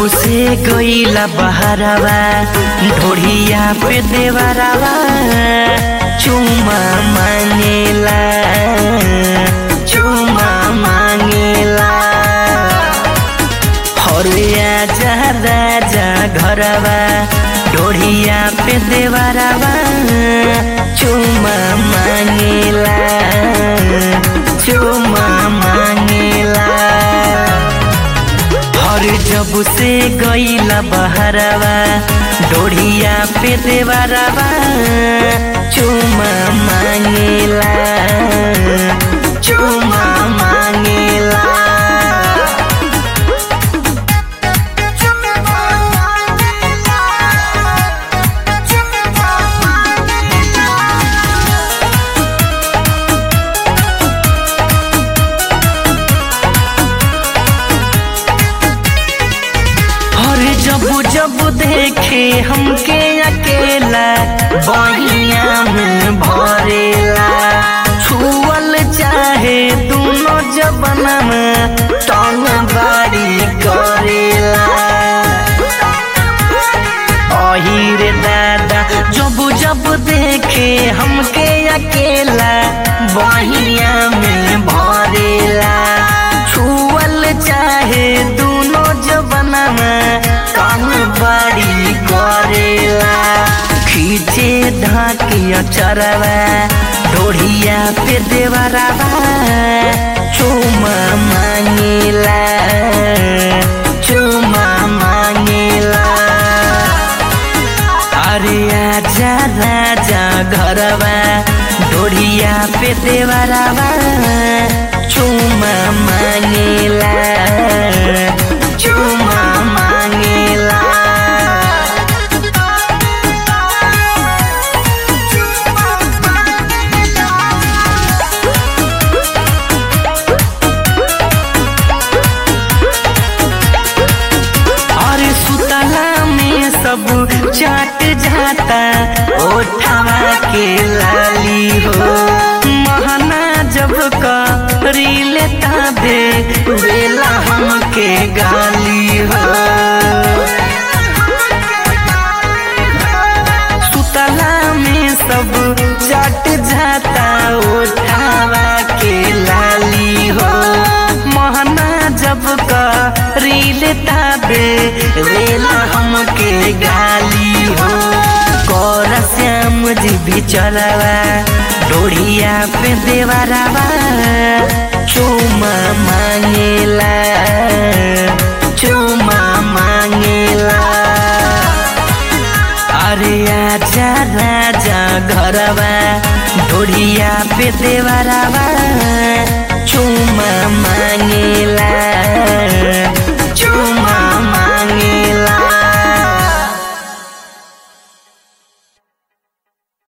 से गईला बहरवा ढोढ़िया पे देवरवा चुमा मांगेला चुमा मांगेला हरिया जा राजा घरवा ढोढ़िया पे देवरवा चुमा मांगेला चुमा मांगेला हर जब से गईला बहरवा डोढ़िया पे देवरवा चुमा मांगेला चुमा मांगेला और जब जब देखे हमके अकेला बहिया में भरेला छुअल चाहे दोनों जबना में टंग बारी करेला अहिरे दादा जब जब देखे हमके अकेला बहिया में भरेला छुअल चाहे दोनों जबना में कान बड़ी करेला खींचे ढाकिया चरवा ढोढ़िया पे देवरवा चुमा मांगेला चुमा मांगेला अरे आजा राजा घरवा ढोढ़िया पे देवरवा चुमा मांगेला चुमा मांगेला और सुतला में सब चाट जाता ओठवा के लाली हो महना जब करी लेता दे बेला हमके गाली हो सुतला में सब चाट जाता ओठवा के लाली हो महना जब करी लेता बे वेला हमके गाली हो कर श्याम जी भी चलवा डोढ़िया पे देवरवा चुमा मांगेला चुमा मांगेला अरे आजा राजा घरवा ढोढ़िया पे देवरवा